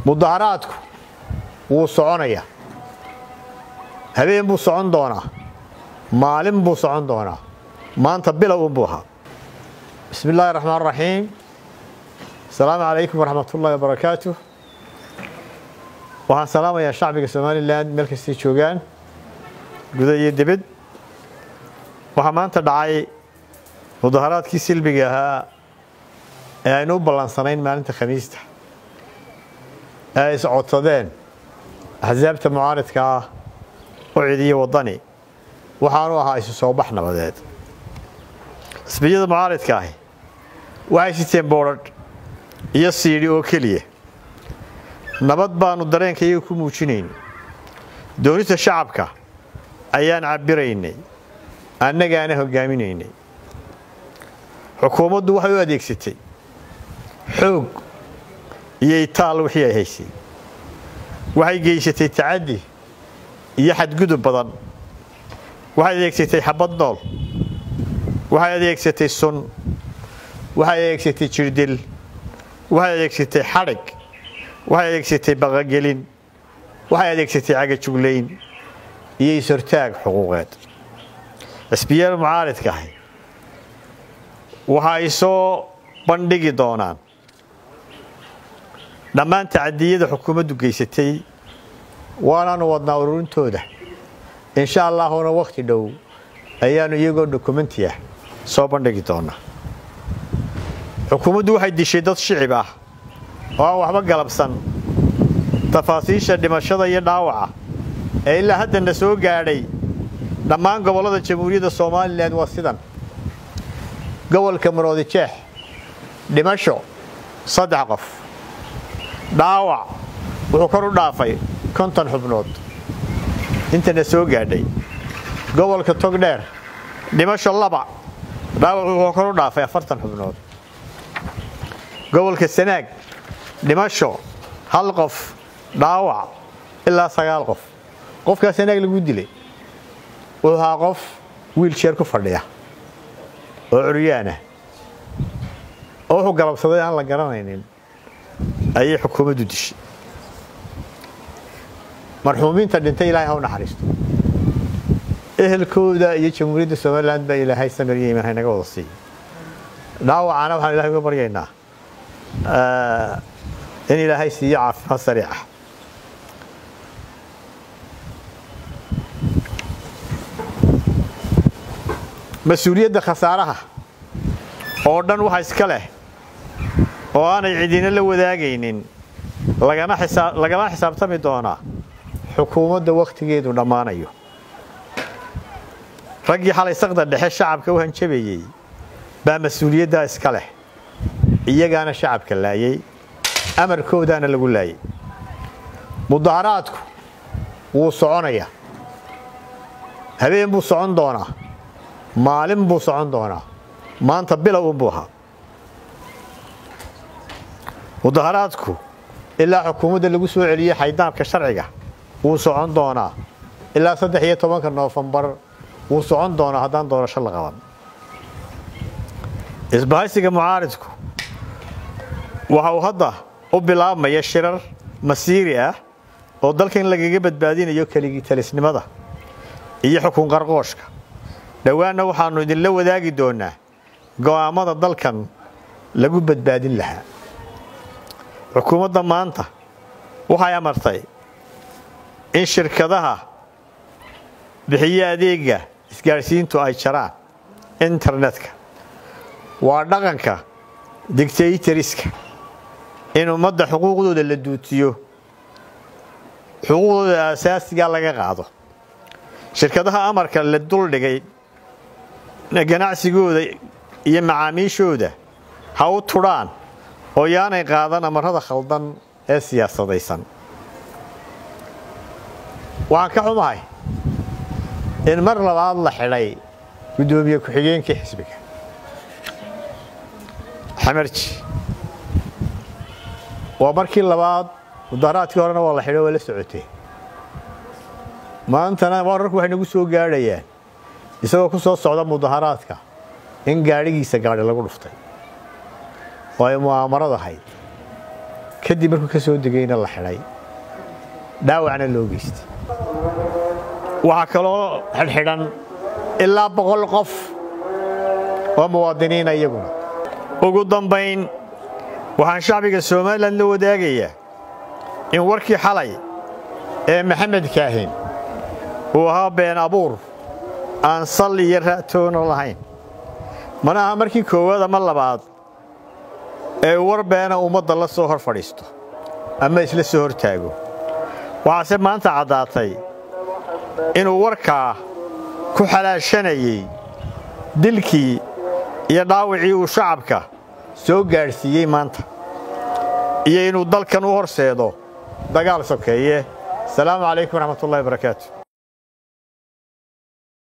mudaharaadku wuu soconayaa habeen buu socon doonaa maalin buu socon doonaa maanta bilow unbuu ahaa bismi illaahi raxmaan raxiim asalaamu calaykum waraxmatullahi wabarakaatu waxaan salaamayaa shacbiga somalilan meel kastay joogaan guda iyo dibad waxaa maanta dhacay mudaharaadkii silbiga ahaa ee aynu u ballansanayn maalinta khamiista ee ay iscodsadeen axsaabta mucaaridka ah u cidiya waddani waxaanu ahaa isu soo bax nabadeed xisbiyada mucaaridka ahi waxay siteen boodhadh iyo siidhi oo keliya nabad baannu dareenka iyaga ku muujinayn doonista shacabka ayaan cabbiraynay annagaana hoggaaminaynay xukuumaddu waxay u adeegsatay xoog iyo itaal wixii ay haysay waxay geysatay tacaddi iyo xadgudub badan waxay adeegsatay xabad nool waxay adeegsatay sun waxay adeegsatay jirdil waxay adeegsatay xadhig waxay adeegsatay baqagelin waxay adeegsatay cagajuglayn iyo is-hortaag xuquuqeed xisbiyada mucaaridka ahi waxa ay soo bandhigi doonaan dhammaan tacadiyada xukuumaddu geysatay waanaanu wadnaa ururintooda insha allaahuna wakhti dhow ayaannu iyagoo dokumenti ah soo bandhigi doonaa xukuumaddu waxay dishay dad shicib ah oo aan waxba galabsan tafaasiisha dhimashada iyo dhaawaca ee ilaa haddana soo gaadhay dhammaan gobollada jamhuuriyadda somalilan waa sidan gobolka maroodi jeex dhimasho saddex qof dhaawac wuxuu kor u dhaafay konton xubnood intana soo gaadhay gobolka togdheer dhimasho laba dhaawac wuxuu kor u dhaafay afartan xubnood gobolka sanaag dhimasho hal qof dhaawac ilaa sagaal qof qofkaa sanaag lagu dilay wuxuu ahaa qof wiilsheer ku fadhiya oo curyaanah oo wuxuu galabsaday aan la garanaynin ayay xukuumaddu dishay marxuumiinta dhintay ilaahay ha u naxariisto ehelkooda iyo jamhuuriyadda somalilan baa ilaahay samir iyo iman haynaga wada siiya dhaawacana waxaan ilahay uga baryaynaa in ilaahay siiyo caafimaad sariica mas-uuliyadda khasaaraha oo dhan waxa iska leh oo aanay cidina la wadaagaynin lagala xisaabtami doonaa xukuumadda wakhtigeedu dhammaanayo raggii xalay saqda dhexe shacabka u hanjabayey baa mas-uuliyaddaa iska leh iyagaana shacabka laayey amarkoodaana lagu laayay mudaharaadku wuu soconayaa habeen buu socon doonaa maalin buu socon doonaa maanta bilow unbuu ahaa mudaharaadku ilaa xukuumadda lagu soo celiyey xaydaabka sharciga wuu socon doonaa ilaa saddex iyo tobanka noofembar wuu socon doonaa haddaan doorasho la qaban isbahaysiga mucaaridku waxa uu hadda u bilaabmaya shirar masiiri ah oo dalkan lagaga badbaadinayo keligii talisnimada iyo xukun qarqooshka dhowaanna waxaannu idinla wadaagi doonaa go'aammada dalkan lagu badbaadin lahaa xukuumadda maanta waxay amartay in shirkadaha bixiye adeega isgaadhsiintu ay jaraan internetka waa dhaqanka digtaytariska in ummadda xuquuqdooda la duutiyo xuquuqdooda aasaasigaa laga qaado shirkadaha amarka la duldhigay ganacsigooda iyo macaamiishooda ha u tudhaan oo yaanay qaadan amarada khaldan ee siyaasadaysan waxaan ka xumahay in mar labaad la xidhay guddoomiye ku-xigeenkii xisbiga xamarji waa markii labaad mudaharaadkii horena waa la xidho waa la socotay maantana wararku waxay nagu soo gaadhayaan isagoo ku soo socda mudaharaadka in gaadhigiisa gaadhi lagu dhuftay oo ay mu'aamarad ahayd kadib markuu ka soo degayna la xidhay dhaawacna loo geystay waxaa kaloo xidhxidhan ilaa boqol qof oo muwaadiniina iyaguna ugu dambayn waxaan shacbiga somalilan la wadaagayaa in warkii xalay ee maxamed kaahin uu ahaa been abuur aan sal iyo ra'toona lahayn mana aha markii koowaad ama labaad ee war beena ummadda la soo hor fadhiisto ama isla soo hor taago waxaase maanta caddaatay inuu warkaa ku xalaashanayey dilkii iyo dhaawacii uu shacabka soo gaadhsiiyey maanta iyo inuu dalkan u horseedo dagaal sokeeye asalaamu calaykum waraxmatullahi barakaatu